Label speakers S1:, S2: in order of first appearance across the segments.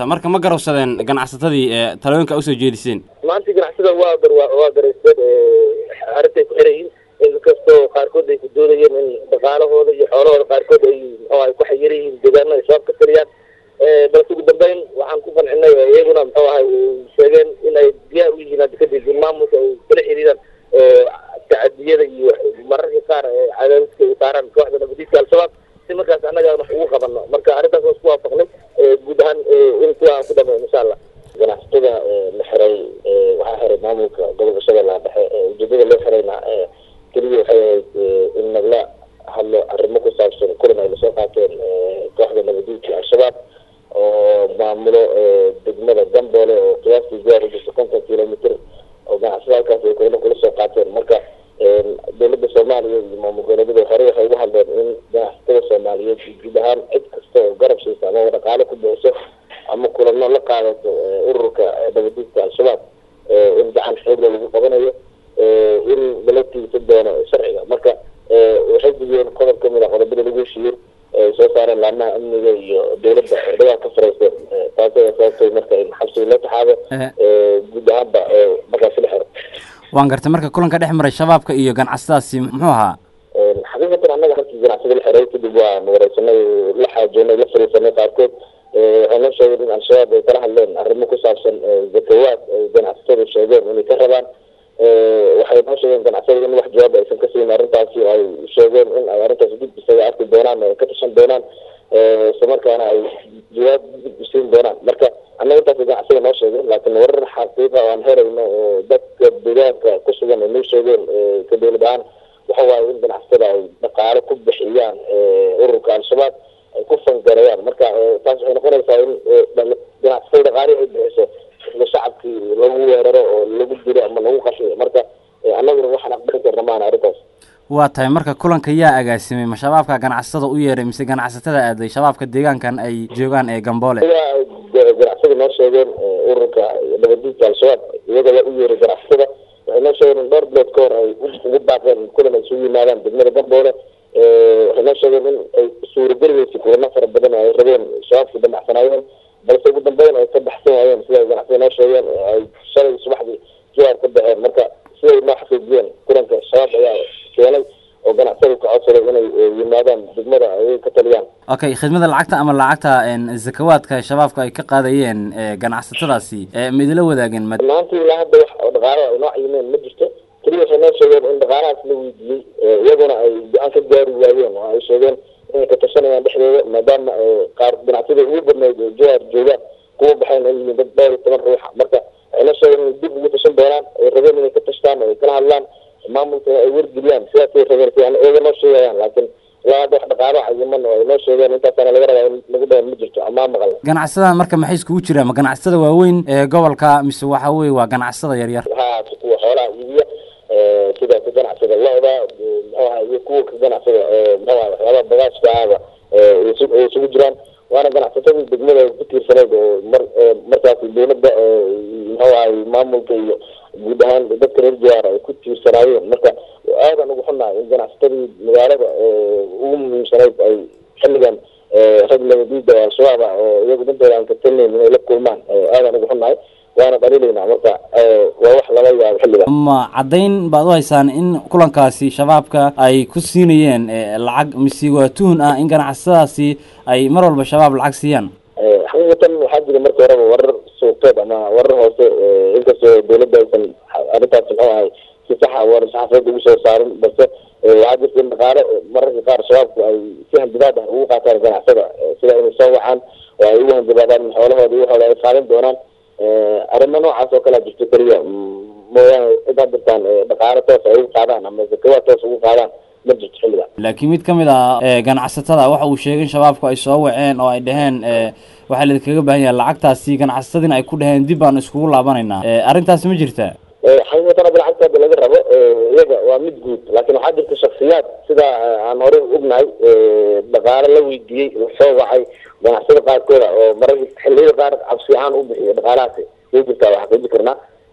S1: marka ma garowsadeen ganacsatadii talooyinka usoo jeediseen
S2: maantii ganacsada waa gar waa garaysteen arrintay ku xiran yihiin inkastoo qaarkood ay ku doodayeen in dhaqaalahooda iyo xoolahooda qaarkood ay muxuu ay ku xayir yihiin deegaano ay shabaab ka tiriyaan balse ugu dambeyn waxaan ku qancinay iyaguna muxuu ahay sheegeen in ay diyaar u yihiin hadda kadib in maamulka ay kala xiriiraan tacadiyada iyo mararka qaar cadaadiska ay saaraan kooxda nabadiidka al-shabaab si markaas annaga wax ugu qabano marka arrintaas waa isku waafaqnay guud ahaan in kuwa aan ku dhameyn insha allah ganacsatada la xiray waxaa xiray maamulka gobolka shabeellaha dhexe ujeedada loo xirayna keliya waxay ahayd in nagla hadlo arrimo ku saabsan kulan ay lasoo qaateen kooxda nabadiidka al-shabaab oo maamulo degmada gamboole oo qiyaastii gaar u jirta konton kilomitr oo ganacsada halkaas ay kulamo kula soo qaateen marka dowladda soomaaliya iyo maamul goboleedyada hore waxay uga hadleen in ganacsatada soomaaliyeed iyo guud ahaan cid kasta oo garab siisa ama dhaqaalo ku bixiso ama kulano la qaadato ururka nabadiidka al-shabaab in gacan xoogla lagu qabanayo in lala tiigsan doono sharciga marka waxay gudiyeen qodob kamid a qodobada lagu heshiiyey ay soo saareen laamaha amniga iyo dowladda dhagaa ka farayseen taas ayaa sababtay marka in xabsiga loo taxaado guud ahaanba markaasi la xiro
S1: waan gartay marka kulanka dhex maray shabaabka iyo ganacsadaasi muxuu ahaa
S2: xaqiiqatan annaga markii ganacsada la xiray kadib waan wareysanay la xaajoonay la fariisanay qaarkood waxay noo sheegeen in al-shabaab ay kala hadleen arrimo ku saabsan zakawaad ay ganacsatadu sheegeen inay ka rabaan waxay noo sheegeen ganacsada in wax jawaab aysan ka siin arrintaasi oo ay sheegeen in ay arrintaas dib isaga arki doonaan oo ay ka tashan doonaan islamarkaana ay jawaab dib siin doonaan marka annaga intaas ganacsada noo sheegeen laakiin warar xaqiiqa oo aan helayno oo dadka deegaanka ku sugan ay noo sheegeen ka dowlad ahaan waxa waaye in ganacsatada ay dhaqaalo ku bixiyaan ururka al-shabaab ay ku fangarayaan marka taas waxay noqonaysaa in ganacsatada dhaqaalihi ay bixiso isla shacabkii lagu weeraro oo lagu dilo ama lagu qashiyo marka annaguna waxaan aqbali karna maana arrintaas
S1: waa tahay marka kulanka yaa agaasimay ma shabaabka ganacsatada u yeeray mise ganacsatada aaday shabaabka deegaankan ay joogaan ee gamboole
S2: ganacsada noo sheegeen ururka nabadiidka al-shabaab iyaga waa u yeeray ganacsatada waxay noo sheegeen in dhowr bilood ka hor ay ugu baaqeen kulan ay isugu yimaadaan degmada gamboole waxay noo sheegeen in ay suurageligeysay kulamo fara badan oo ay rabeen shabaabkii damacsanaayeen balse ugu dambeyn ay ka baxsan waayeen sida ay ganacsada noo sheegeen ay shalay subaxdii jawaab ka baxeen marka siday noo xaqiijiyeen kulanka shabaab ayaa keenay oo ganacsada ka codsaday inay yimaadaan degmada ay ka taliyaan
S1: okay khidmada lacagta ama lacagta zakawaadka shabaabka ay ka qaadayeen ganacsatadaasi ma idila wadaageen
S2: maanta ilaa hadda wax oo dhaqaalo ay noo cayimeen ma jirto keliya waxay noo sheegeen in dhaqaalahaas la weydiiyey iyaguna ay go-aan ka gaari waayeen oo ay sheegeen inay ka tashanayaan dhexdooda maadaama qaar ganacsada ugu badnayd oo jawar joogaan kuwa baxayn ay yihiin dad dhowr iyo toban ruuxa marka waxay noo sheegeen inay dib ugu tashan doonaan ay rabeen inay ka tashtaan oo ay kala hadlaan maamulka ay wargeliyaan sidaasay rabeen si iyaga noo sheegayaan laakiin ilaa hadda wax dhaqaalo cayiman oo ay noo sheegeen intaasaana laga rabaa in lagu dhayan ma jirto amaa maqal
S1: ganacsada marka maxay iskugu jiraan ma ganacsada waaweyn ee gobolka mise waxa weye waa ganacsada yaryar
S2: ha kuwa xoolaha iibiya sida ka ganacsada lo-da muxuu aha iyo kuwa ka ganacsada muxuu aha waxyaabaha bagaashka ahaba ay isugu jiraan waana ganacsatadii degmada ku tiirsanayd oo mar markaasi dowladda muxuu ahay maamulka iyo guud ahaan dadka reer jawaar ay ku tiirsanaayeen marka aadan ugu xunnahay in ganacsatadii magaalada ugu muhiimsanayd ay xilligan rag nabadiida oo al-shabaab ah oo iyagu dantooda aan ka talinayn inay la kulmaan aadan ugu xunnahay waana dhaliilaynaa marka waa wax laga yaabo xilligan
S1: ma caddayn baad u haysaan in kulankaasi shabaabka ay ku siinayeen lacag mise waa tuhun ah in ganacsadaasi ay mar walba shabaab lacag siiyaan
S2: xaqiiqatan waxaa jira marka horeba warar suuqeed ama warar hoose inkastoo dowladda aysan arrintaas muxuu ahay si saxa war saxaafeed ugu soo saarin balse waxaa jirta in dhaqaale mararka qaar shabaabku ay si hanjabaad ah ugu qaataan ganacsada sida inay soo wacaan oo ay ugu hanjabaadaan xoolahooda iyo waxooda ay qaadan doonaan arrimo noocaas oo kalea jirto keliya mooyaane cid hadirtaan dhaqaale toos ay ugu qaadaan ama zakawaad toos ugu qaadaan ma jirto xilliga
S1: laakiin mid kamid ah ganacsatada waxa uu sheegay in shabaabku ay soo waceen oo ay dhaheen waxaa laidinkaga baahan yahay lacagtaasi ganacsatadiina ay ku dhaheen dib baan iskugu laabanaynaa arrintaasi ma jirta
S2: xaqiiqatan hadda lacagta hadda laga rabo iyaga waa mid guud laakiin waxaa jirta shaksiyaad sida aan horey ognahay dhaqaale la weydiiyey lasoo wacay ganacsada qaarkooda oo mararka xilliyada qaar cabsi ahaan u bixiya dhaqaalahaasi way jirtaa waa xaqiiji karnaa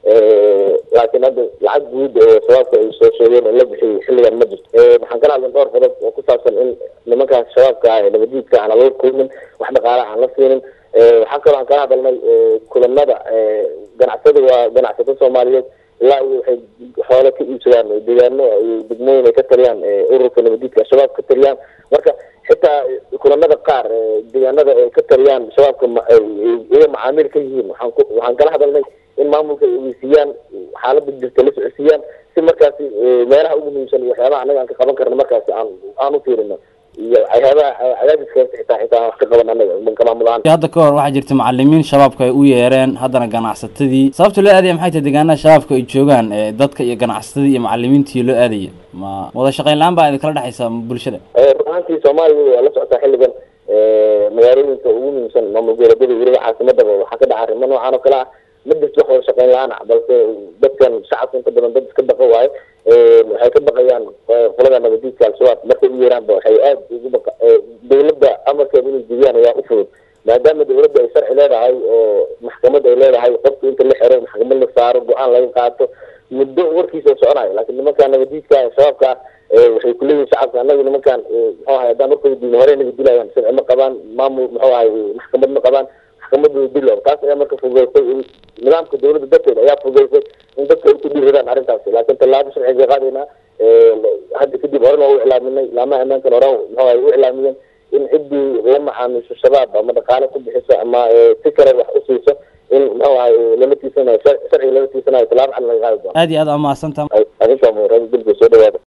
S2: laakiin hadda lacag guud oo shabaabka ay soo sheegeen oo la bixiyey xilligan ma jirto waxaan kala hadlan dhowr qodob oo ku saabsan in nimankaas shabaabka ah ee nabadiidka aan lala kulmin wax dhaqaala aan la siinin waxaa kaloo aan kala hadalnay kulamada ganacsada waa ganacsato soomaaliyeed ilaa iyo waxay xoole ka iibsadaan deegaano iyo degmooyin ay ka taliyaan ururka nabadiidka al-shabaab ka taliyaan marka xitaa kulamada qaar deegaanada ay ka taliyaan shabaabka iyaga macaamiil ka yihiin waxaan ku waxaan kala hadalnay in maamulka ay ogeysiiyaan xaalada jirta la socodsiiyaan si markaasi meelaha ugu muhiimsan iyo waxyaabaha annaga aan ka qaban karno markaasi aan aan u fiirino iyo waxyaabaha cadaadiska xitaa xitaa aan wax ka qaban annaga ka maamul ahaan
S1: hadda ka hor waxaa jirta macalimiin shabaabka ay u yeereen haddana ganacsatadii sababta loo aadaya maxay tahay deegaanaha shabaabka ay joogaan dadka iyo ganacsatadii iyo macalimiintii loo aadaya ma wada shaqayn la-aan baa idinkala dhexaysa bulshada
S2: run ahaantii soomaaliya waa la socotaa xilligan magaalooyinka ugu muhiimsan maamul goboleedyada weliba caasimadaba waxaa ka dhaca arrimo noocan oo kale ah ma jirto wax wada shaqayn la-aan ah balse dadkan shacabka inta badan dad iska baqa waaye waxay ka baqayaan qolada nabadiidka al-shabaab markay u yeeraanba waxay aada ugu baqa dawladda amarkeeda inay jebiyaan ayaa u fudud maadaama dawladda ay sharci leedahay oo maxkamad ay leedahay qofka inta la xiro maxkamad la saaro go-aan laga qaato muddo warkiisa oo soconayo laakiin nimankaan nabadiidka shabaabka ah waxay kuleeyihin shacabka anagu nimankaan muxuu ahay haddaan warkooda diino hore naga dilayaan sharci ma qabaan maamul muxuu ahay maxkamad ma qabaan maxkamadooda dilo taas ayaa marka fududeysay nidaamka dawladda darteeda ayaa fududeysay in dadka ay ku dhiiradaan arrintaasi laakiin tallaabo sharciga qaadaynaa hadda kadib horena waa u iclaaminay laamaha ammaankan hore muxuu ahay u iclaamiyeen in ciddii la macaamiisho shabaab ama dhaqaale ku bixiso ama si kale wax u siiso in muxuu ahay lala tiisanayo sharciga lala tiisanayo tallaabo cad laga qaadi doono
S1: aad iyo aad aa mahadsantaha
S2: adinka mu radio dilka soo dhawaada